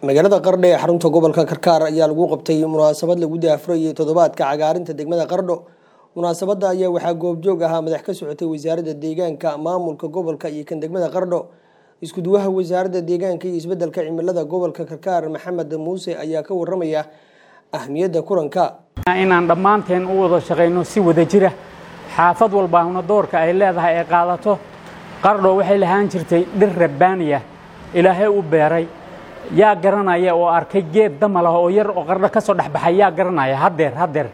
magaalada qardho ee xarunta gobolka karkaar ayaa lagu qabtay munaasabad lagu daafurayay toddobaadka cagaarinta degmada qardho munaasabada ayaa waxaa goobjoog ahaa madax ka socotay wasaaradda deegaanka maamulka gobolka iyo kan degmada qardho iskuduwaha wasaaradda deegaanka iyo isbedelka cimilada gobolka karkaar maxamed muuse ayaa ka waramaya ahmiyadda kulanka inaan dhammaanteen u wada shaqayno si wada jira xaafad walbaahuna doorka ay leedahay ay qaadato qardho waxay lahaan jirtay dhir rabbaaniya ilaahay u beeray yaa garanaya oo arkay geed damal ah oo yar oo qardho ka soo dhexbaxay yaa garanaya haddeer haddeer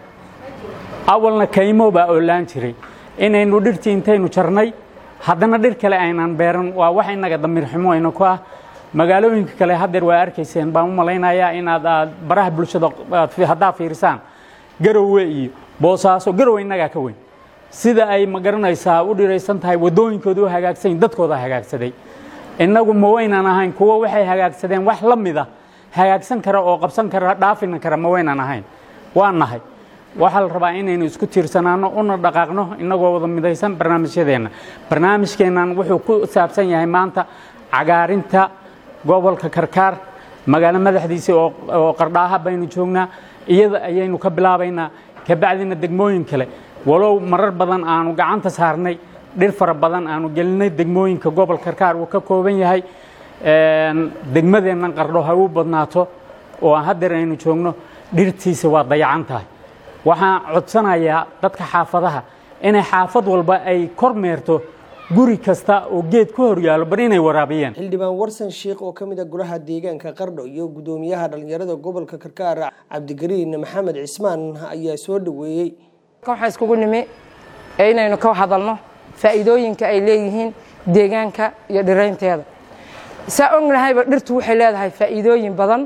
awalna kaymo baa oolaan jiray inaynu dhirtii intaynu jarnay haddana dhir kale aynaan beeran waa wax innaga damiir xumo ayna ku ah magaalooyinka kale haddeer waa arkayseen baan u malaynayaa inaad aad baraha bulshada haddaa fiirisaan garowe iyo boosaaso garowe innagaa ka weyn sida ay ma garanaysaa u dhiraysan tahay waddooyinkooda u hagaagsan dadkooda hagaagsaday innagu ma waynaan ahayn kuwo waxay hagaagsadeen wax la mida hagaagsan kara oo qabsan kara dhaafina kara ma waynaan ahayn waa nahay waxaa la rabaa inaynu isku tiirsanaano una dhaqaaqno innagoo wada midaysan barnaamijyadeenna barnaamijkeennan wuxuu ku saabsan yahay maanta cagaarinta gobolka karkaar magaalo madaxdiisa oo qardhaaha baynu joognaa iyada ayaynu ka bilaabaynaa kabacdina degmooyin kale walow marar badan aanu gacanta saarnay dhir fara badan aanu gelinay degmooyinka gobolka karkaar uu ka kooban yahay degmadeennan qardho ha u badnaato oo haddeer aynu joogno dhirtiisa waa dayacan tahay waxaan codsanayaa dadka xaafadaha inay xaafad walba ay kor meerto guri kasta oo geed ku hor yaalo bar inay waraabiyeen xildhibaan warsan sheikh oo ka mid a golaha deegaanka qardho iyo guddoomiyaha dhallinyarada gobolka karkaar cabdigariin maxamed cismaan ayaa soo dhoweeyey waxaan iskugu nimi inaynu ka hadalno faa'iidooyinka ay leeyihiin deegaanka iyo dhiraynteeda saa ognahayba dhirtu waxay leedahay faa'iidooyin badan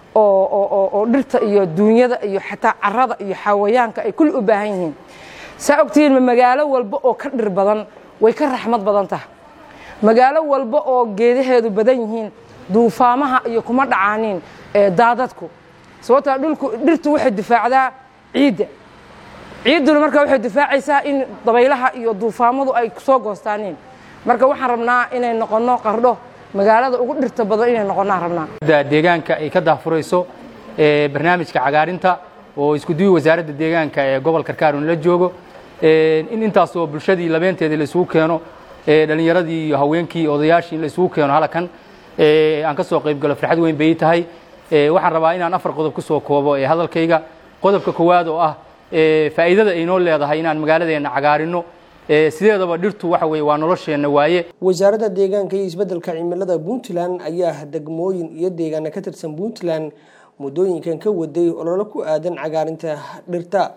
oo dhirta iyo duunyada iyo xataa carada iyo xawayaanka ay kulli u baahan yihiin saa ogtihiinma magaalo walba oo ka dhir badan way ka raxmad badan tahay magaalo walba oo geedaheedu badan yihiin duufaamaha iyo kuma dhacaaniin daadadku sababtaa dhulku dhirtu waxay difaacdaa ciidda ciidduna marka waxay difaacaysaa in dabaylaha iyo duufaamadu ay soo goostaaniin marka waxaan rabnaa inay noqonno qardho magaalada ugu dhirta badan inay noqonnaan rabnaa deegaanka ay ka daafurayso barnaamijka cagaarinta oo iskuduwi wasaaradda deegaanka ee gobol karkaar un la joogo in intaasoo bulshadii labeenteedii la isugu keeno dhallinyaradii iyo haweenkii odayaashii in la isugu keeno halkan aan ka soo qayb galo farxad weyn bay tahay waxaan rabaa inaan afar qodob ku soo koobo ee hadalkayga qodobka koowaad oo ah faa'iidada ay noo leedahay inaan magaaladeenna cagaarino sideedaba dhirtu waxa weye waa nolosheenna waaye wasaaradda deegaanka iyo isbeddelka cimilada puntland ayaa degmooyin iyo deegaana ka tirsan puntland muddooyinkan ka waday ololo ku aadan cagaarinta dhirta